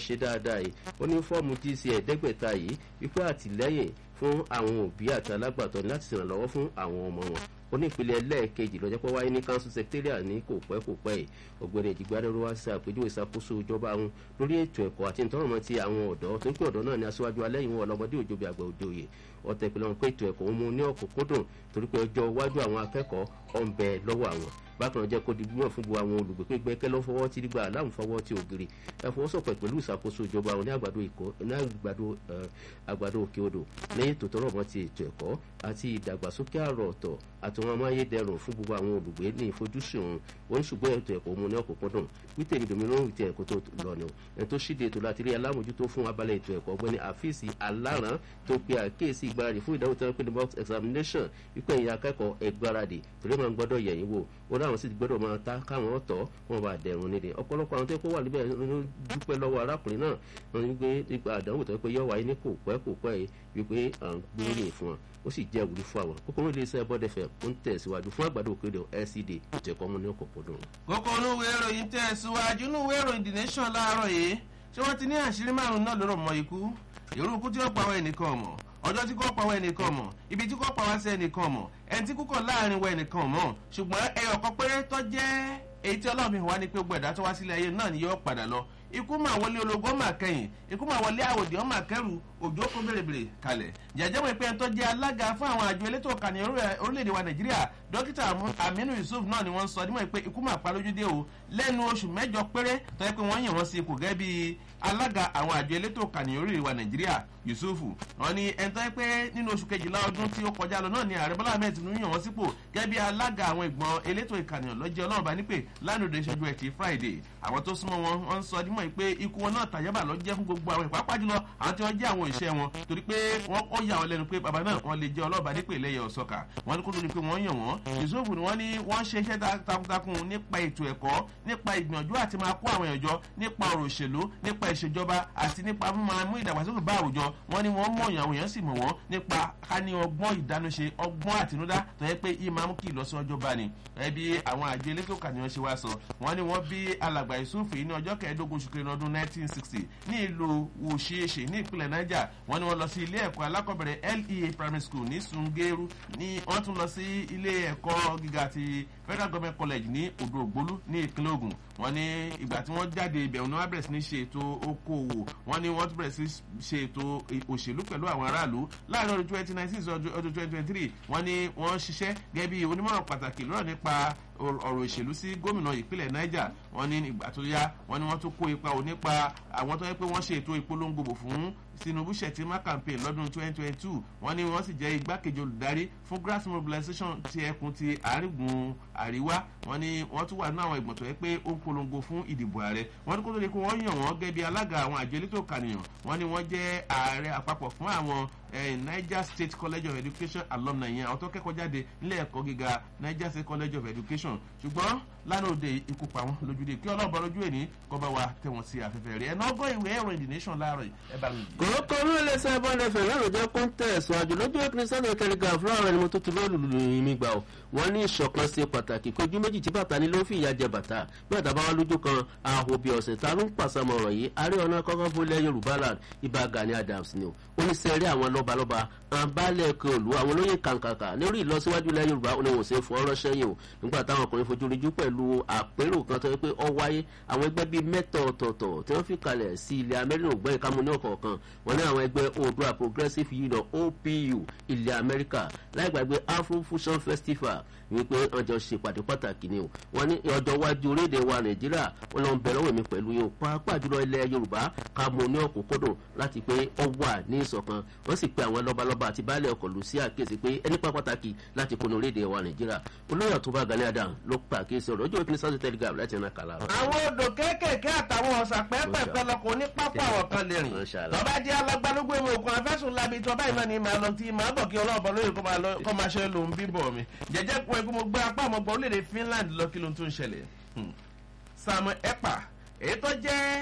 ṣe dáadáa yìí ó ní fọ́ọ̀mù gc ẹ̀ẹ́dẹ́gbẹ̀ta yìí wípé àtìlẹ́yìn fún àwọn òbí àti alágbàtọ́ láti ṣèrànlọ́wọ́ fún àwọn ọmọ wọn onípele ẹlẹ́ẹ̀kejì lọ́jọ́ pé wáyé ní council secretariat ní kò pẹ́ kò pẹ́ yìí ọ̀gbẹ́ni ìjìgbádẹ́rú wá sí àpèjúwe ìṣàkóso ìjọba wọn lórí ètò ẹ̀kọ́ àti ìtọ́rọ̀mọ́ ti àwọn ọ̀dọ́ tó ń pè ọ̀dọ́ náà ní aṣáájú alẹ́yìn wọn ọlọ́mọdé òjòbi àgbà òde òye ọ̀tẹ̀ ìpìlẹ̀ wọn pé ètò ẹ̀kọ́ ń mú ní ọ̀kúnkúndùn torí pé ọjọ́ iwájú àwọn akẹ́kọ̀ọ́ ọ̀ ń bẹ lọ́wọ́ àwọn bákan náà jẹ́ kó di gbígbọ́n fún gbogbo àwọn olùgbé pé gbẹ́kẹ́ lọ́ fọwọ́ tí nígbà aláwọ̀ fọwọ́ tí ògiri ẹ fọwọ́sọ̀pọ̀ pẹ̀lú ìṣàkóso ìjọba ní àgbàdo ìkọ́ ní àgbàdo àgbàdo òkè odò lẹ́yìn tó tọrọ mọ́ ti ètò ẹ̀kọ́ àti ìdàgbàsókè àrọ̀ ọ̀tọ̀ àti wọn amáyédẹrùn fún gbogbo àwọn olùgbé ní ìfojúsùn wọn ṣùgbọ́n ètò ẹ̀kọ́ mu ní ọ̀kọ̀ọ̀kọ̀dùn wípé ní domi lóhùn ti ẹ̀kọ́ tó lọ ni ẹ̀ tó ṣíde ètò láti rí alámòjútó fún abalẹ̀ ètò ẹ̀kọ́ ọgbẹ́ni àfíìsì aláràn tó pe àkíyèsí ìgbáradì fún ìdánwò tí wọ́n pè ní box examination wípé ìyá akẹ́kọ̀ọ́ ẹgbáradì torí máa ń gbọ́dọ̀ yẹ̀yìn wò ó láwọn sì gbọ́dọ̀ máa ta káwọn ọ̀tọ̀ wọn bá dẹ̀rùn nílé ọ̀pọ̀lọpọ̀ àwọn tó kó wà níbẹ̀ ló dúpẹ́ lọ́wọ́ arákùnrin náà wọn ní pé nípa àdánwò tó pé yọ wáyé ní kò pẹ́ kò pẹ́ yìí wípé à ń gbóríyìn fún wọn ó sì jẹ́ ìwúrí fún àwọn kókóró ilé iṣẹ́ bọ́dẹ̀fẹ̀ ó ń tẹ̀síwájú fún àgbàdo òkèdè lcd ètò ẹ̀kọ́ mu ní ọ̀pọ̀pọ̀dùn. kókó olúwe ìròyìn tẹ̀síwájú inúwe ìròyìn the nation láàárọ̀ yìí ṣé wọ́n ti ní àṣírí márùn-ún náà lóró mọ ikú èrú ikú tí ó pa àwọn ẹnìkan mọ̀ ọjọ́ tí kò pa àwọn ẹnìkan mọ̀ ibi tí kò pa wá sí ẹnìkan mọ̀ ẹni tí kúkọ̀ láàrin wọ ẹnìkan mọ̀ ṣùgbọ́n ẹyọ kan péré tó jẹ́ èyí tí ọlọ́run fi wá ní pé gbogbo ẹ̀dá tó wá sílé ayé náà ni yóò padà lọ ikú máa wọlé ológun máa kẹyìn ikú máa wọlé àwòdì ọmọ akẹrù òjò kó bèrèbèrè kalẹ̀ jẹjẹ mọ̀ pé ẹni tó jẹ́ alága fún àwọn àjọ elétò ìkànnì orílẹ̀-èdè wa nàìjíríà dókítà aminu yusuf náà ni wọ́n ń sọ dímọ̀ pé ikú máa pa lójú dé o lẹ́nu oṣù mẹ́jọ péré tó yẹ pé wọ́n yàn wọ́n sí ipò gẹ́gẹ́ bíi alága àwọn àjọ elétò ìkànnì orílẹ̀-èdè wa nàìjíríà yusuf wọn ni ẹni tó yẹ pé nínú oṣù kejìlá ọdún tí ó kọjá lọ náà ni ààrẹ bọ́lá ahmed tinubu yàn wọ́n sípò gẹ́gẹ́ bí alága àwọn ìgbọ̀n elétò ìkànnì ọlọ́jẹ́ ọlọ́run bá nípè lánàá ìṣẹ́jú ẹtì friday àwọn tó súnmọ́ wọn wọ́n ń sọ dímọ̀ pé ikú wọn náà tàyẹ́bà lọ jẹ́ fún gbogbo àwọn ìpápá jùlọ àwọn tí wọ́n jẹ́ àwọn òṣìṣẹ́ wọn torí pé wọ́n ó yà wọ́n lẹ́nu pé bàbá náà wọ́n lè jẹ́ ọlọ́ọ̀bá nípè lẹ́yẹ ọ̀sọ́kà wọ́n ní kó tó di pé wọ́n yàn wọ́n yusuf ni wọ́n ní wọ́n ṣe iṣẹ́ takuntakun nípa ètò ẹ̀kọ́ nípa ìgbìyànjú àti máa kó àwọn èèyàn jọ nípa ọ̀rọ̀ òṣèlú nípa ìṣèjọba àti nípa mímọ mú ìdàgbàsókè bá àwùjọ wọ́n ní wọ́n mọ̀ àwọn èèyàn sì mọ̀ wọ́n nípa ká ní ọgbọ́n ìdánúṣe ọgbọ́n àtinúdá tó yẹ pé yìí máa mú kí ìlọsíwájú bá ní ẹbí àwọn àjọ elétò kàníyàn ṣe wá sọ wọ́n ní wọ́n bí alàgbà yusuf ní ọjọ́ kẹẹ̀ẹ́dógún oṣù kẹrin ọdún 1960 ní ìlú wòṣeéṣe ní ìpínlẹ̀ niger wọ́n ní wọ́n lọ sí ilé ẹ̀kọ́ alákọ̀ọ́bẹ̀rẹ̀ lea primary school ní sungeru ní wọ́n tún lọ sí ilé ẹ̀kọ́ gíga ti federal government college ní odò ògbólú ní ìpínlẹ̀ ogun wọ́n ní ìgbà tí wọ́n jáde ibẹ̀ wọn ni wọ́n bẹ̀rẹ̀ sí ní ṣe ètò okòwò wọ́n ní wọ́n tún bẹ̀rẹ̀ sí ṣe ètò òṣèlú pẹ̀lú àwọn aráàlú láàrin ọdún twenty nineteen sí ọdún twenty twenty three wọ́n ní wọ́n ṣiṣẹ́ gẹ́gẹ́ bí onímọ̀ràn pàtàkì lọ́rọ̀ nípa ọ̀rọ̀ òṣèlú sí gómìnà ìpínlẹ̀ niger wọ́n ní ìgbà tó yá wọ́n ní wọ́n tún kó ipa ò nípa àwọn tó yẹ pé wọ́n ṣe ètò ìpolongo bò fún tinubu shettima campaign lọ́dún twenty twenty two wọ́n ní wọ́n sì jẹ́ igbákejì olùdarí fún grass mobilization ti ẹkùn ti àrígun àríwá wọ́n ní wọ́n tún wà nínú àwọn ìgbọ̀n tó yẹ pé ó ń polongo fún ìdìbò ààrẹ wọ́n ní kó tó di pé wọ́n yàn wọ́n gẹ́gẹ́ bí alága àwọn àjọ elétò kànìyàn wọ́n ní wọ́n jẹ́ ààrẹ àpapọ̀ fún àwọn niger state college of education alumni yẹn àwọn tó kẹ́kọ̀ọ́ jáde nílé ẹ̀kọ́ gíga niger state college of education ṣùgbọ́n lánàá òde ikú pa wọn lójúde kí ọlọ́ọ̀bọ lójú ẹ̀ní kọ́ bá wa tẹ̀wọ̀n sí afẹ́fẹ́ rẹ̀ ẹ̀ náà gbọ́ ìwé ẹ̀rọ ìdìnnation láàárọ̀ ẹ̀ bá mi. kòrókò ní ilé iṣẹ́ bọ́ọ̀lù ẹ̀fẹ̀ lánàá jẹ́ kọ́ńtẹ̀ẹ̀sì àjò lójú ẹ̀kùnrin sẹ́ni telegraph fúláwọ̀ ẹni mo tó ti lọ́ọ̀lù lùlù mi gbà ó wọ́n ní ìṣọ̀kan ṣe pàtàkì kojú méjì tí bàtà ni ló fi ìyá jẹ bàtà bí bàtà bá wà lójú kan àhò bí ọ̀sẹ̀ ta ló ń pàṣàmọ̀ ọ̀rọ̀ yìí àárẹ̀ ọ̀nà kọ́kọ́ fúnlẹ̀ yorùbá land ibà gani adams ni o ó ní sẹ́rí àwọn lọ́balọ́ba àbálẹ̀ ẹ̀kọ́ òlu àwọn olóyè kàǹkàǹkà lórí ìlọsíwájú ilẹ̀ yorùbá ó ní wọ́n ṣe é fọ́ ọ́rọ́ sẹ́yìn o nígbà táwọn ọkùnrin fojú ríjú pẹ̀lú àpérò kan tó yẹ pé ọ wáyé àwọn ẹgbẹ́ bíi mẹ́tọ̀ ọ̀tọ̀ọ̀tọ̀ tí wọ́n fi kalẹ̀ sí ilẹ̀ amẹ́ríkà ògbẹ́ ìkámu ní ọ̀kọ̀ọ̀kan wọ́n ní àwọn ẹgbẹ́ oòdua progressive union opu ilẹ̀ amẹ́ríkà láì gbàgbé afro fusion festival wípé ọjọ́ ṣe pàdé pàtàkì ni o wọ́n ní ọjọ́ iwájú orílẹ̀-èdè wa nàìjíríà wọ́n lọ ń bẹ̀rẹ̀ wèmí pẹ̀lú yóò pàápàá jùlọ ilẹ̀ yorùbá ká mọ ní ọ̀kúnkúndùn láti pé ọ wà ní ìṣọ̀kan wọ́n sì pe àwọn lọ́balọ́ba àti baálé ọkọ̀ lù sí àkíyèsí pé ẹni pa pàtàkì láti kó ní orílẹ̀-èdè wa nàìjíríà olóyè àtúbà gani adam ló pa àkíyèsí ọ̀rọ̀ ojú òkìní sọ́ọ̀tì telegram láti ẹ̀nà kàlà. àwọn odò kéékèèké àtàwọn ọ̀sà pẹ́ẹ́pẹ́ẹ́pẹ́ lọkọ̀ ní pápá àwọn kan lè rìn tọ́ba jẹ́ alágbálógbó èmi òkun afẹ́sùn labi tọ́ba ìmọ̀ ni màá lọ tí màá bọ̀ kí ọlọ́ọ̀bọ lóye kó máa ṣe lòun bíbọ̀ mi jẹ́jẹ́ pọ̀ ẹgbẹ́ mo gbé apá ọmọ gbọ́ orílẹ̀-èdè finland lọ kí ló ń tún ṣẹlẹ̀ samuel epa èyí tó jẹ́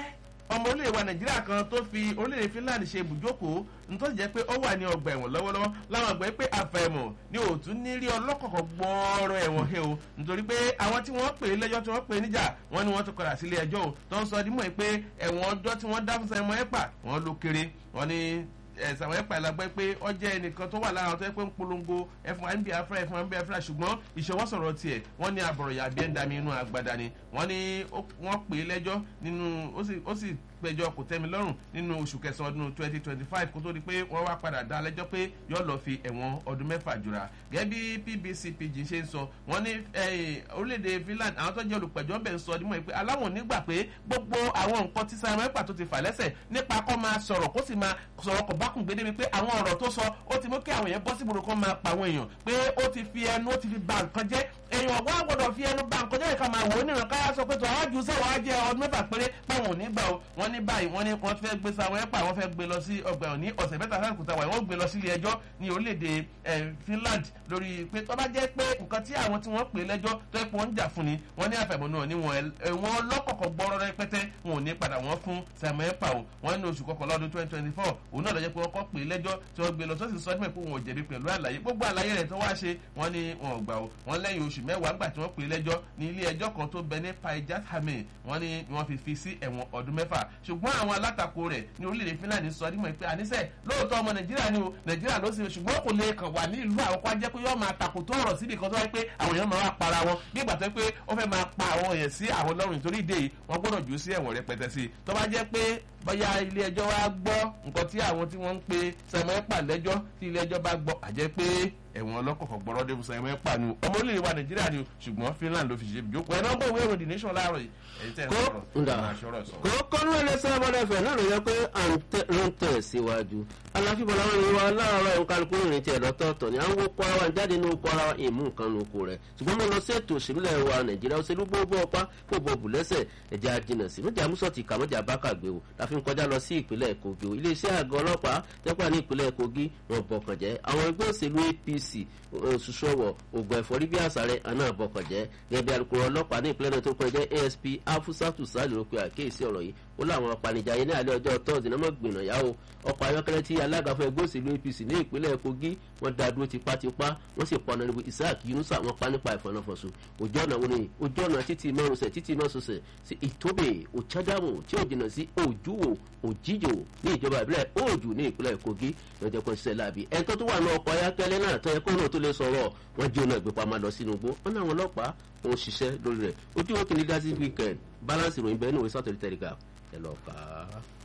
ọmọ orílẹ̀ wa nàìjíríà kan tó fi orílẹ̀ finland ṣe ibùjókòó nítorí jẹ́ pé ó wà ní ọgbà ẹ̀wọ̀n lọ́wọ́lọ́wọ́ láwọn àgbẹ̀ pé àfẹ̀mọ̀ ni òtún ní rí ọlọ́kọ̀ọ̀kan gbọ́ọ̀rọ̀ ẹ̀wọ̀n he o nítorí pé àwọn tí wọ́n pè é lẹ́jọ́ tí wọ́n pè é níjà wọ́n ní wọ́n ti kọ̀dà sílé ẹjọ́ o tó ń sọ dímọ̀ pé ẹ̀wọ̀n ọjọ́ tí wọ́n dá fún sẹ́mọ́ ẹ̀pà wọ́n ló kéré wọ́n ní ẹ̀sàwọn ẹ̀pà ìlàgbẹ́ pé ọ jẹ́ ẹnìkan tó wà lára àwọn tó yẹ pé ń polongo ẹ̀fọn àǹbí afra ẹ̀fọn àǹbí afra ṣùgbọ́n ìṣọwọ́sọ̀rọ̀ tiẹ̀ wọ́n ní àbọ̀rọ̀yà bí ẹ̀ ń dami inú agbada ni wọ́n ní wọ́n pè é lẹ́jọ́ nínú ó sì péjọ kò tẹ́mi lọ́rùn nínú oṣù kẹsàn-án ọdún twenty twenty five kó tó di pé wọ́n wá padà dá lẹ́jọ́ pé yóò lọ́ọ́ fi ẹ̀wọ̀n ọdún mẹ́fà jura gẹ́gẹ́ bí pbc pidgin ṣe ń sọ wọ́n ní orílẹ̀-èdè finland àwọn tó jẹ́ olùpẹ̀jọ́ bẹ̀ ń sọ ọdún mọ́ ẹ pé aláwọ̀n nígbà pé gbogbo àwọn nǹkan tí simon epa tó ti fà lẹ́sẹ̀ nípa kọ́ máa sọ̀rọ̀ kó sì máa sọ̀rọ̀ kọ̀ bákùn gbé débi pé àwọn ọ̀rọ̀ tó sọ ó ti mú kí àwọn èèyàn bọ́ síbòrò kan máa pa àwọn èèyàn pé ó ti fi ẹnu ó ti fi ba nǹkan jẹ́ èèyàn wá gbọ́dọ̀ fi ẹnu ba nǹkan jẹ́ ìka máa wò ó nìran káyà sọ pé tó àwọn jù sẹ́wọ̀n á jẹ́ ọdún mẹ́fà péré páwọn ò ní gbà ó wọ́n ní báyìí wọ́n ní wọ́n fẹ́ gbé sáwọn ẹ̀pà wọ́n fẹ́ gbé lọ sí ọgbà ẹ̀wọ̀n ní ọ̀sẹ̀ mẹ́ta sáà kùtà wà wọ́n gbé lọ sí ilé ẹjọ́ ní orílẹ̀-èdè finland lórí pé tó bá jẹ́ pé nǹkan tí àwọn tí wọ́n pè lẹ́jọ́ tó ẹ̀pọ̀ ń jà fún ni wọ́n ní àfẹ̀mọ́ náà ní wọn lọ́kọ̀ọ̀kọ̀ gbọ́rọ́ rẹpẹtẹ wọn ò ní padà wọ́n fún sàmọ́ ẹ̀pà o wọ́n ní oṣù kọkànlá ọdún twenty twenty four òun náà lọ́jọ́ pé wọ́n kọ́ pè lẹ́jọ́ tí wọ́n gbé lọ sọ́sì sọ́dún pé wọn ò jẹ̀bi pẹ̀lú àlàyé gbogbo àlàyé rẹ̀ tó wá ṣe wọ́n ní wọn ò gbà o wọ́n lẹ́yìn oṣù mẹ́wàá gbà tí wọ́n pè lẹ́jọ́ ní ilé ẹjọ́ kan tó bẹ ní paijat hamid wọ́n ní wọ́n fi fi sí ẹ̀wọ̀n ọdún mẹ́fà ṣùgbọ́n àwọn alátakò rẹ̀ ní orílẹ̀-èdè finland sọ nímọ̀ pé àníṣe lóòótọ́ ọmọ nàìjíríà ni o nàìjíríà ló sì ṣùgbọ́n kò lè kàn wà ní ìlú àwọn kan jẹ́ pé yóò máa takò tó ọ̀rọ̀ síbi kan tó wáyé pé àwọn èèyàn máa wá para wọn bí ìgbà tó yẹ pé ó fẹ́ máa pa àwọn èèyàn sí àwọn lọ́rùn nítorí ìdè yìí wọ́n gbọ́dọ̀ jù ú sí ẹ̀wọ̀n rẹpẹtẹ sí i tó bá jẹ́ pé bóyá ilé ẹjọ́ wa gbọ́ nǹkan tí àwọn tí wọ́n ń pe sẹ́mọ́ ẹ̀pà lẹ́jọ́ tí ilé ẹjọ́ bá gbọ́ àjẹ́ pé ẹ̀wọ̀n ọlọ́kọ̀ọ̀kọ̀ gbọ́rọ́ dé fún sẹ́mọ́ ẹ̀pà ni ọmọ orílẹ̀ wa nàìjíríà ni ṣùgbọ́n finland ló fi ṣe ìjókòó ẹ̀ nọ́mbà ìwé ìròyìn nation láàárọ̀ yìí ẹ̀yìn tẹ́ ẹ̀ sọ̀rọ̀ kó kọ́nú ẹlẹ́sẹ̀ ọmọdéfẹ̀ náà ló yẹ pé à ń tẹ̀ síwájú aláfíbọ̀ làwọn ìwà aláàárọ̀ ẹ̀ka kálukú ìrìn tiẹ̀ lọ́tọ̀ọ̀tọ̀ ni àwọn kọ́ ara wa jáde ní oko ara wa ìmú nǹkan ní oko rẹ̀ ṣùgbọ́n mo lọ sí ètò òṣèlúlẹ̀ wa nàìjíríà òṣèlú gbogbo ọpá kò bọ̀ bù lẹ́sẹ̀ ẹ̀jẹ̀ ajínà sí méjì àmúṣọ̀tì kàmọ́jà bákàgbé o láfi ń kọjá lọ sí ìpínlẹ̀ kogi o iléeṣẹ́ àgọ́ ọlọ́pàá tẹ́pà ní ìpínlẹ̀ kogi wọn bọ̀kàn jẹ́ àwọn ẹgbẹ́ òṣèlú apc òṣùṣọ́wọ̀ ògùn ẹ̀fọ́rí bí àṣàrẹ̀ àná bọ̀kàn jẹ́ gẹ́gẹ́ bí alukoro ọlọ́pàá ní ìpínlẹ̀ náà tó kọjá asp afusatu sali ló pe àkíyèsí ọ̀rọ̀ yìí ó láwọn apanijayé ní alẹ́ ọjọ́ tọ́sí náà mọ̀ gbìnà yá o ọkọ̀ ayọ́kẹ́lẹ́ tí alága fún ẹgbẹ́ òṣèlú apc ní ìpínlẹ̀ kogi wọ́n da dúró tipátipá wọ́n sì pọnà níbi isaac yunusa wọn pa nípa ìfọ̀nàfọ̀sùn ojú ọ̀nà wọn ni ojú ọ̀nà títí mẹ́rùnsẹ̀ títí mẹ́sọ̀sẹ̀ sí ìtóbè òchádàmù tí ò jìnnà sí òjúwò òjìjò ní ìjọba ìbílẹ̀ òòjù ní ìpínlẹ̀ kogi lọ́jọ́ kan ṣiṣẹ́ láàbí ẹni tó tún wà ní ọkọ̀ ayọ́kẹ́lẹ́ náà tó yẹ kó náà tó lè sọ̀rọ̀ wọ́n jí ọ̀nà ìgbépamọ́ lọ sínú igbó wọn náà wọn ọlọ́pàá wọn ṣiṣẹ́ lórí rẹ̀ ojú òkè ní dásí weekend balance ìròyìn bẹ́ẹ̀ ní òwe sátọ̀rì tẹ̀ríkà ẹ̀ lọ́ọ́ kà á.